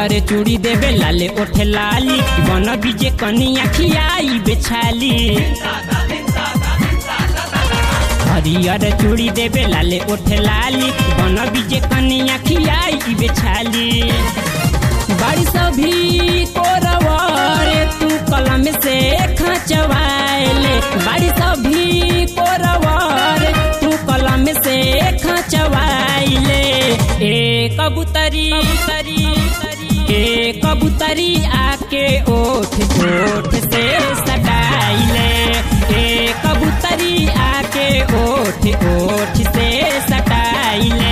हरियर चूड़ी देवे लाले ओठे लाली बन बीजे कनिया खियाई बेछाली हरियर चूड़ी देवे लाले ओठे लाली बन बीजे कनिया खियाई बेछाली बारिश भी कोरवारे तू कलम से खचवाएले बारिश भी कोरवारे तू कलम से खचवाइले ए कबूतरी ए कबूतरी आके ओठ ओठ से सटाइले ए कबूतरी आके ओठ ओठ से सटाइले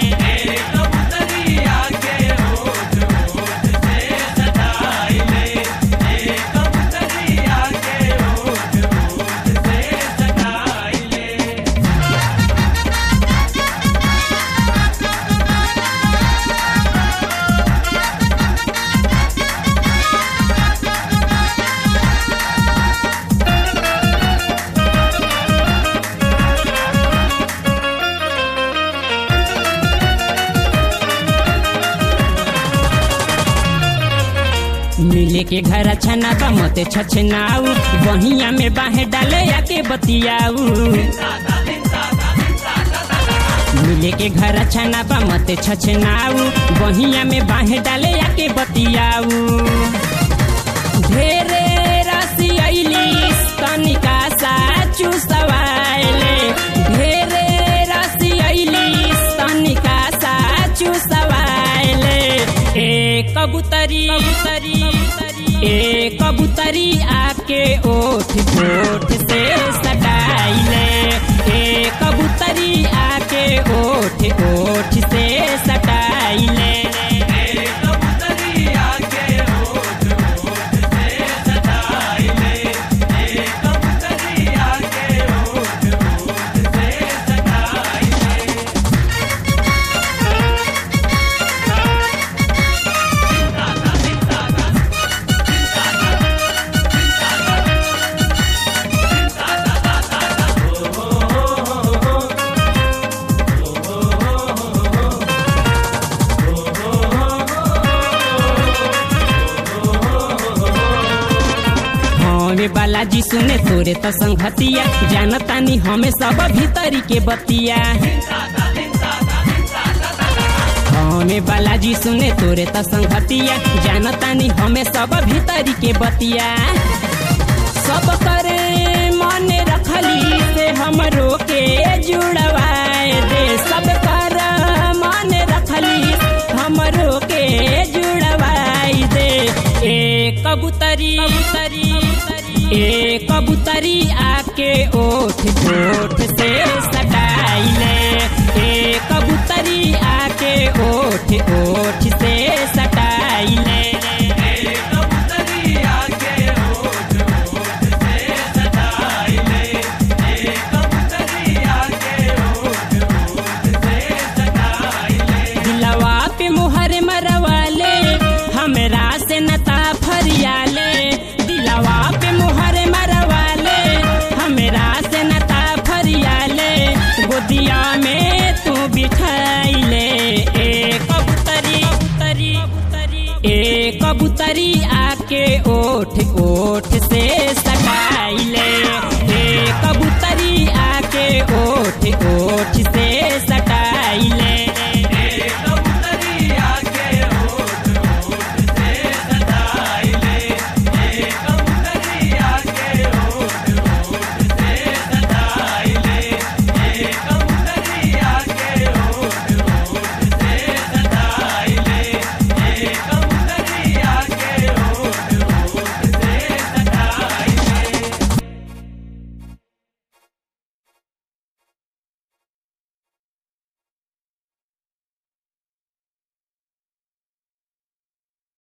मिले के घर छना बा मते छछनाऊ बहिया में बाहे डाले आके बतियाऊ मिले के घर छना बा मते छछनाऊ बहिया में बाहे डाले आके बतियाऊ ढेरे राशि ऐली तनिका सा चुसवाएले ढेरे राशि ऐली तनिका सा चुसवाएले ए कबूतरी ए कबूतरी आके ओठ ओठ से सटाइले ए कबूतरी आके ओठ ओठ से सटाइले हमें बालाजी सुने तोरे तो संगतिया जानतानी हमें सब भीतरी के बतिया हमें बालाजी सुने तोरे तो संगतिया जानतानी हमें सब भीतरी के बतिया सब करे मन रखली से हमरो के जुड़वाए दे सब कर मन रखली हमरो के जुड़वाई दे ए कबूतरी ए कबूतरी आके ओठ ओठ से सटाइले